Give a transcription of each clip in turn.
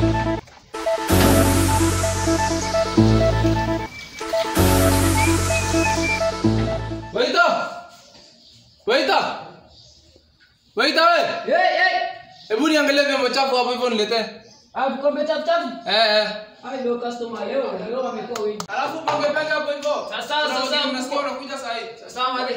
Waita! Waita! Waita we! Hey, hey. Hebu niangalie vyombo chafu hapo hivyo niletee. Ah, vikombe chafu chafu. Eh eh. Ai, ndio customer leo, leo wamekuwa wengi. Alafu pange pange hapo hivyo. Sasa, sasa, Unasikia- unasikia unakuja saa hii. Sawa wale.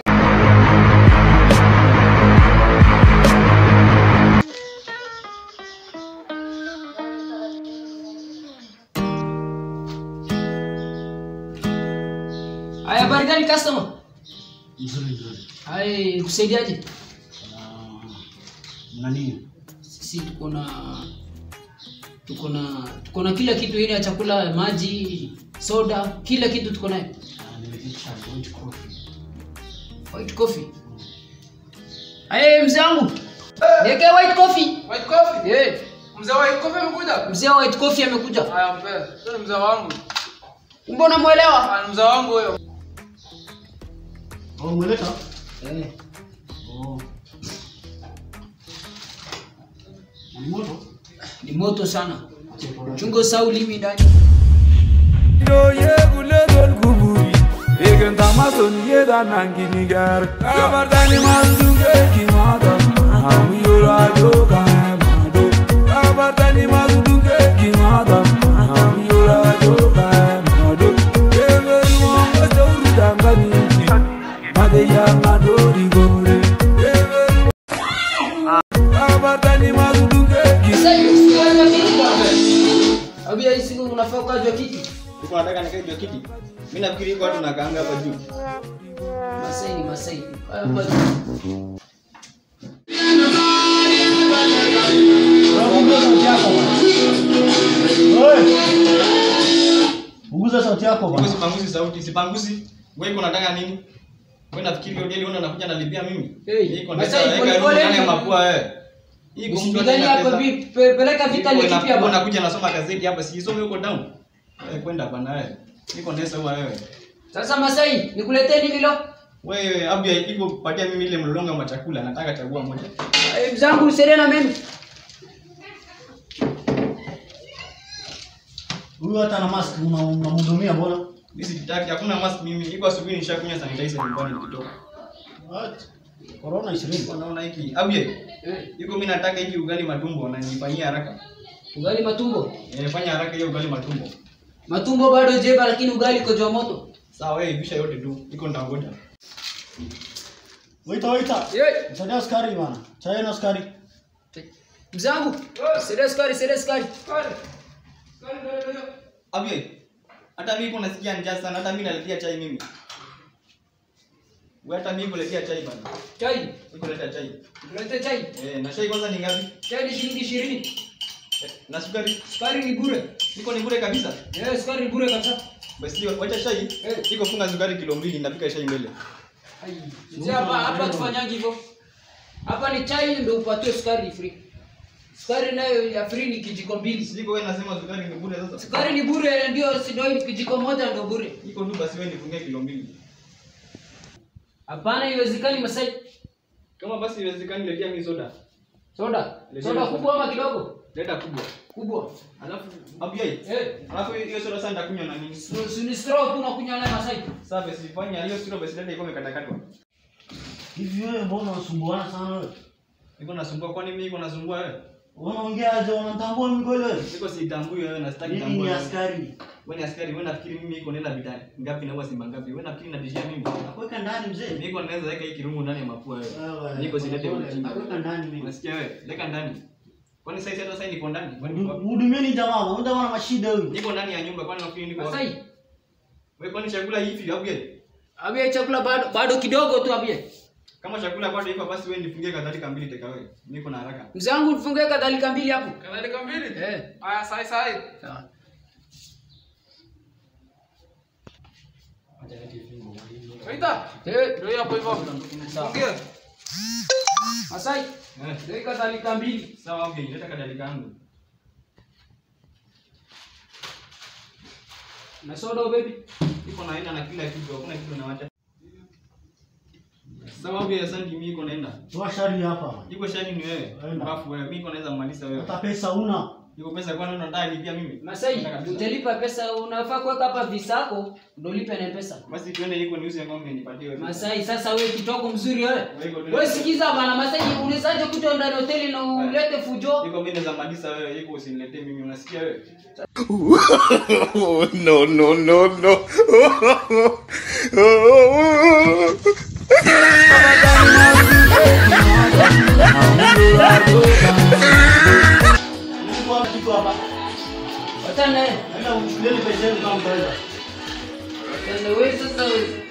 Aya, habari gani customer? Nzuri nzuri. Hai, nikusaidiaje? Ah, Mna nini? Sisi tuko na tuko na tuko na kila kitu ile ya chakula, maji, soda, kila kitu tuko nayo. Ah, Nimetisha white coffee. White coffee. Hey, mzee wangu. Niweke white coffee. White coffee. Eh, Mzee wa white coffee amekuja? mzee wa white coffee amekuja. Haya mpe. Huyo ni mzee wangu. Mbona muelewa? Ah, ni mzee wangu huyo. Oh, umeleta? Eh, Oh. Ni moto? ni moto sana. Acha ipora. Chungo sau limi ndani. Yo ye gule gol kuburi Egen tamason ye da nangini gar Kabartani mazunge kimada Hamu yola joka mado Kabartani mazunge kimada Hamu yola joka mado Everi mwanga jauru dangani Made ya ngadori gore Everi Kabartani mazunge Sasa hivi wewe nini bwana? Abia hii siku unafaa ukajua kiti. Uko nataka nikae juu ya kiti? Mimi nafikiri iko watu nakaanga hapa juu. Masai ni Masai. Hapa juu. Punguza sauti yako bwana. Oi! Punguza sauti yako Wewe bwana. sipanguzi sauti, sipanguzi. Wewe iko nataka nini? Wewe nafikiri hiyo deli unakuja nalipia mimi? Hey, Hii iko Masai, ndani pole ya pole. ndani ya mapua wewe. Hii iko mtu Usipigani ana hapa pesa. vipi? Pe- Peleka vita Iko ni kipi inakuwa hapa? unakuja nasoma gazeti hapa, si isome huko down. Wewe kwenda bana wewe. Niko ndesa huwa wewe. Sasa Masai, nikuletee nini leo? Wewe abia iko patia mimi ile mlolonga wa chakula, nataka chagua moja. Eh, Mzangu usiende na mimi. Huyu hata na mask una- unamhudumia mbona? Mimi sitaki, hakuna mask mimi. Iko asubuhi nishakunywa sanitizer nyumbani nikitoka. What? Corona 20. Unaona hiki? Abia. Eh, Iko mimi nataka hiki ugali matumbo na nifanyie haraka. ugali matumbo. Eh, fanya haraka hiyo ugali matumbo. Matumbo bado jeba lakini ugali iko juu ya moto. Sawa, wewe ivisha yote tu. Iko nitangoja. Waita waita. Eh, Msadia sukari bwana. Chai na sukari. Mzangu, sere sukari, sere sukari. Abie. Hata mimi kuna nasikia njaa sana. Hata mimi naletea chai mimi. Wewe hata mimi kuletea chai bana. Chai, Iko leta chai. tulete chai. Eh, na chai kwanza ni ngapi? Chai ni shilingi 20. Eh, na sukari. Sukari ni bure. Iko ni bure kabisa. Eh, sukari ni bure kabisa. Basi wacha chai. Eh. Iko funga sukari kilo mbili napika chai mbele. Ai, mzee hapa hapa tufanyaje hivyo? Hapa ni chai ndio upatiwe sukari free. Sukari nayo ya free ni kijiko mbili. Siko wewe nasema sukari ni bure sasa. Sukari ni bure ndio si ndio kijiko moja ndio bure. Iko tu basi wewe nifungie kilo mbili. Hapana, haiwezekani Masai. Kama basi iwezekani letea mimi soda. Soda. Leta Soda soda. kubwa ama kidogo? Leta kubwa. Kubwa. Alafu abia. Eh, Alafu hiyo soda sasa nitakunywa na nini? si si ni straw tu unakunywa naye Masai. Sasa basi fanya hiyo sio basi leta iko imekatakatwa. Hivi wewe mbona unasumbuana sana wewe? Niko nasumbua kwani mimi niko nasumbua wewe? Unaongea aje unatambua mimi kweli wewe? Niko sitambui wewe na sitaki Mimi tambua. ni wewe. askari. Wewe ni askari, wewe nafikiri mimi iko nenda vitani. Ngapi na huwa simba ngapi? Wewe nafikiri natishia mimi. Nakuweka ndani mzee. Mimi iko naweza weka hii kirungu ndani ya mapua wewe. Wewe, Niko silete pole, ujinga. nakuweka ndani mimi. Unasikia wewe? Leka ndani. Kwani sasa hata sasa niko ndani? Kwani niko wapi? Mhudumieni jamaa, huyu jamaa ana mashida huyu. Niko ndani ya nyumba kwani nafikiri niko wapi? Masai. Wewe kwani chakula hivi au je? Abia chakula bado bado kidogo tu abia. Kama chakula bado iko basi wewe nifungie kadhalika mbili teka wewe. Niko na haraka. Mzee wangu tufungie kadhalika mbili hapo. Kadhalika mbili. Eh. Haya sai sai. Sawa. Waita. Eh, Ndio hapo hivyo. Sawa. Ongea. Masai, Eh. ndio kadhalika mbili. Sawa, okay, leta kadhalika yangu. Na soda baby. Iko na aina na kila kitu, hakuna kitu nawacha. Sawa, okay, asante mimi iko naenda. Toa shari hapa. Iko shani ni wewe. Enda. Bafu wewe, mimi iko naweza kumaliza wewe. Hata pesa una. Iko pesa kwa nini unataka nilipia mimi? Masai, Nataka kabisa. utalipa pesa, unafaa kuweka hapa visa yako ndio ulipe na pesa. Basi tuende iko niuze ng'ombe nipatie wewe. Masai, sasa wewe kitoko mzuri wewe. Wewe iko- Wewe sikiza bana Masai, unawezaje kuja ndani ya hoteli na ulete fujo? Iko mimi za madisa wewe, iko usiniletee mimi. Unasikia wewe? Oh, no, no, no, no. Nilikuwa kitu hapa. Watane, Naenda kuchukulia pesa yenu kama mtaweza. watane wewe sasa wewe.